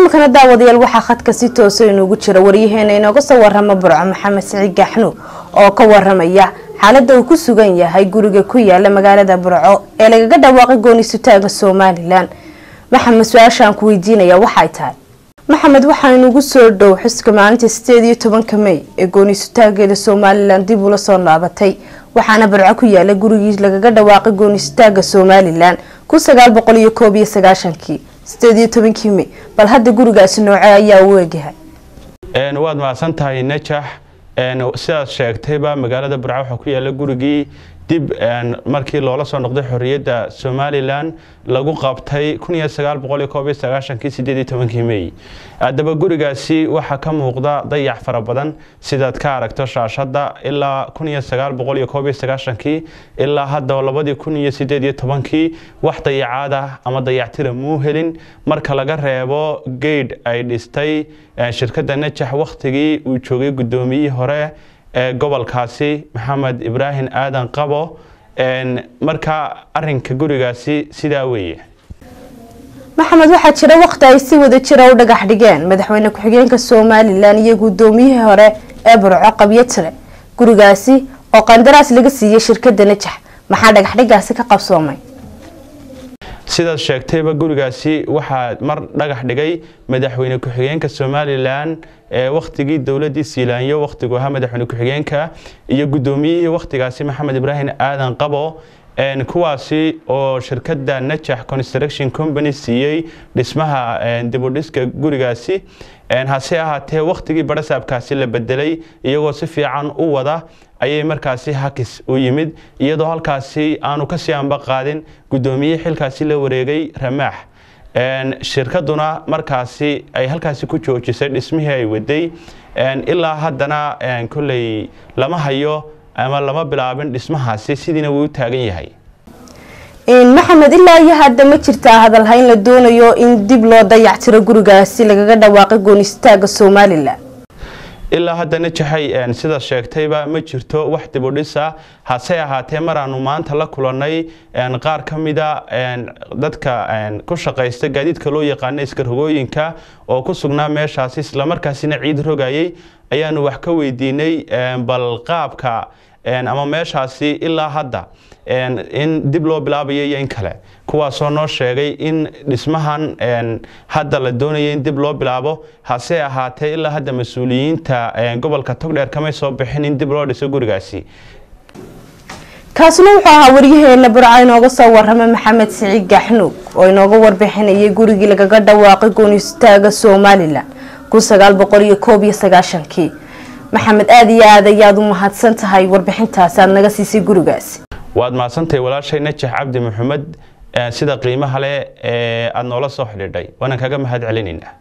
iminkana daawadayaal waxaa khadka si toosa inuugu jira waryaheena inooga soo warama burco maxamed siciid gaxnuug oo ka waramaya xaalada uu ku sugan yahay guriga ku yaala magaalada burco ee lagaga dhawaaqay goonisutaaga somalilan maxamed su-aashaan ku weydiinaya waxay tahay maxamed waxaa inugu soo dhow xuska maalinta sideed iyo tobanka mey ee goonisutaageeda somalilan dib ula soo laabatay waxaana burco ku yaala gurigii lagaga dhawaaqay goonisutaaga somalilan kun sagaal boqol iyo koob iyo sagaashankii sideed iyo tobankii mey bal hadda gurigaasi nooce ayaa u egyahay waad mahadsan tahay najax sidaad sheegtayba magaalada burco waxaa ku yaala gurigii dib markii loola soo noqday xorriyadda somalilan lagu qabtay mey haddaba gurigaasi waxaa ka muuqda dayax fara badan sidaad ka aragto shaashada ilaa ilaa hadda labadii wax dayacaad ah ama dayactira muu helin marka laga reebo geydh ay dhistay shirkadda najax wakhtigii uu joogay guddoomiyihii hore ee gobolkaasi maxamed ibraahim aadan qabo marka arinka gurigaasi sidaa weeye maxamed waxaa jira waqti ay si wada jira u dhagax dhigeen madaxweyne ku-xigeenka somalilan iyo guddoomiyihii hore ee burco qabyatire gurigaasi oo qandaraas laga siiyey shirkadda najax maxaa dhagaxdhigaasi ka qabsoomay sidaad sheegtayba gurigaasi waxaa mar dhagax dhigay madaxweyne ku-xigeenka somalilan ee wakhtigii dowladii siilaanyo wakhtigu ahaa madaxweyne ku-xigeenka iyo guddoomiyihii wakhtigaasi maxamed ibraahim aadan qabo kuwaasi oo shirkadda najax construction company siiyey dhismaha dibudhiska gurigaasi hase ahaatee wakhtigii barasaabkaasi la bedelay iyagoo si fiican u wada ayay markaasi hakis u yimid iyadoo halkaasi aanu kasii anba qaadin guddoomiyihii xilkaasi la wareegay ramaax shirkaduna markaasi ay halkaasi ku joojisay dhismihii ay waday ilaa haddana kolley lama hayo ama lama bilaabin dhismahaasi sidiina wuu u taagan yahay maxamed ilaa iyo hadda ma jirtaa hadalhayn la doonayo in dib loo dayactiro gurigaasi lagaga dhawaaqay goonistaaga somalilan ilaa hadda najaxay sidaad sheegtayba ma jirto wax dibudhisa hase ahaatee maraanu maanta la kulannay qaar ka mida dadka ku shaqaysta gaadiidka loo yaqaana iskarogooyinka oo ku sugnaa meeshaasi islamarkaasina ciid rogayay ayaanu wax ka weydiinay bal qaabka ama meeshaasi ilaa hadda in dib loo bilaabayo iyo in kale kuwaasoo noo sheegay in dhismahan hadda la doonaya in dib loo bilaabo hase ahaatee ilaa hadda mas-uuliyiinta gobolka togdheer kamay soo bixin in dib loo dhiso gurigaasi kaasina wuxuu ahaa waryaheena burca inooga soo warama maxamed siciid gaxnuug oo inooga warbixinayay gurigii lagaga dhawaaqay goonistaaga somalilan maxamed aada iyo aad ayaad u mahadsan tahay warbixintaas aad naga siisay gurigaasi waad mahadsantahay walaashay najax cabdi maxamed sida qiimaha leh ee aada noola soo xidhiidhay waanaan kaga mahad celinaynaa